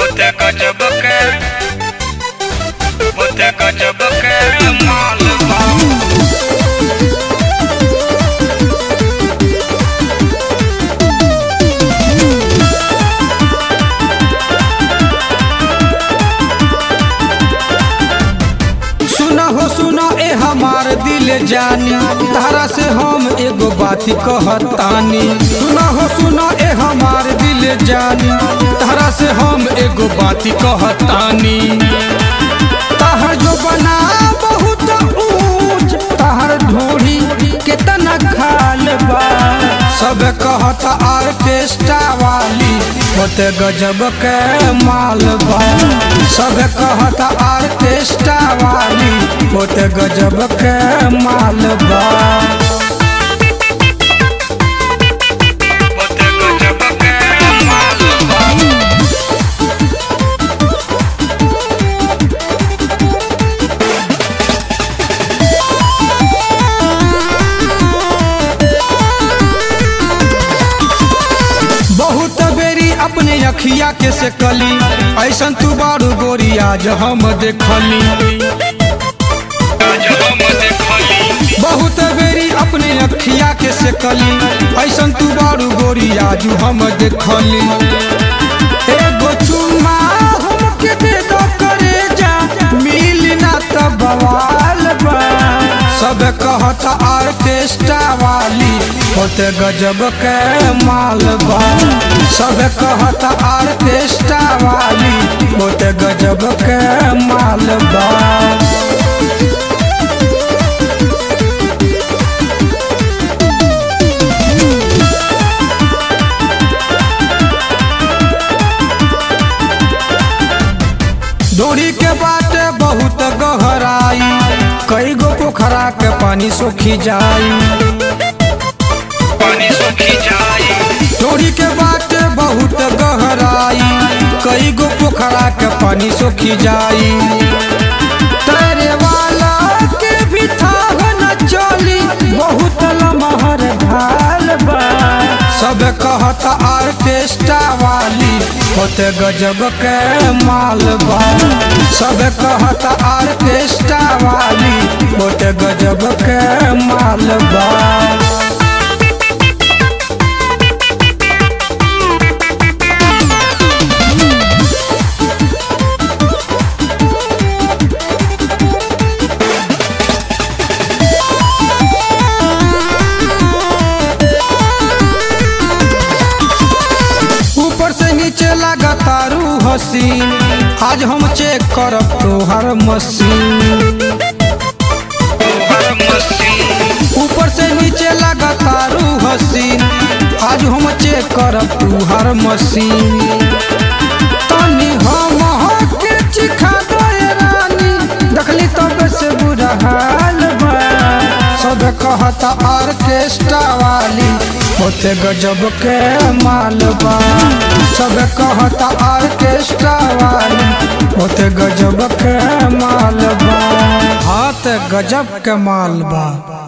Bote gajab ke Bote gajab ke माल बा सुना हो सुना ए हमार दिल जानी तारा से हम एगो बात कहतानी सुना हो सुना ए हमार दिल जानी तारा से हम एगो बात कहतानी ताहर जो बना बहुत ऊंच ताहर ढोरी केतना खाल बा सब कहत आर्केस्ट्रा वाली होते गजब के माल बा सब कहत आर्केस्ट्रा वाली होते गजब के माल बा Bote gajab ke माल बा बहुत बेरी अपने अखिया के से कली ऐसन तू बारू गोरी आज हम देखली जब हम देखली बहुत बेरी अपने अखिया के से कली ऐसन तू बारू गोरी आज हम देखली एगो चुम्मा हमके दे दो करे जा मिल ना त बवाल बा सब कहत आर्केस्ट्रा वाली होते गजब के माल बा सब कहत आर्केस्ट्रा वाली होते गजब के माल बा डोरी के बाटे बहुत गहराई कई गो पोखरा के पानी सोखी जाई पानी सूखी जाई डोरी के बाटे बहुत गहराई कई गो पोखरा के पानी सोखी जाई तैरे वाला के भी था न चली बहुत लमहर ढाल बा सब कहत आर्केस्ट्रा वाली होते गजब के माल बा सब कहत आर्केस्ट्रा वाली होते गजब के माल बा ऊपर से नीचे लगातारू हसीन आज हम चेक करब तोहर मशीन हर मशीन ऊपर से नीचे लगातारू हसीन आज हम चेक करब तोहर मशीन तनी हम के चिखा दे रानी देखली तब से बुरा हाल बा सब कहत आर्केस्ट्रा वाली होते गजब के माल बा सब कहत आर्केस्ट्रा वाली होते गजब के माल बा हाथ गजब के माल बा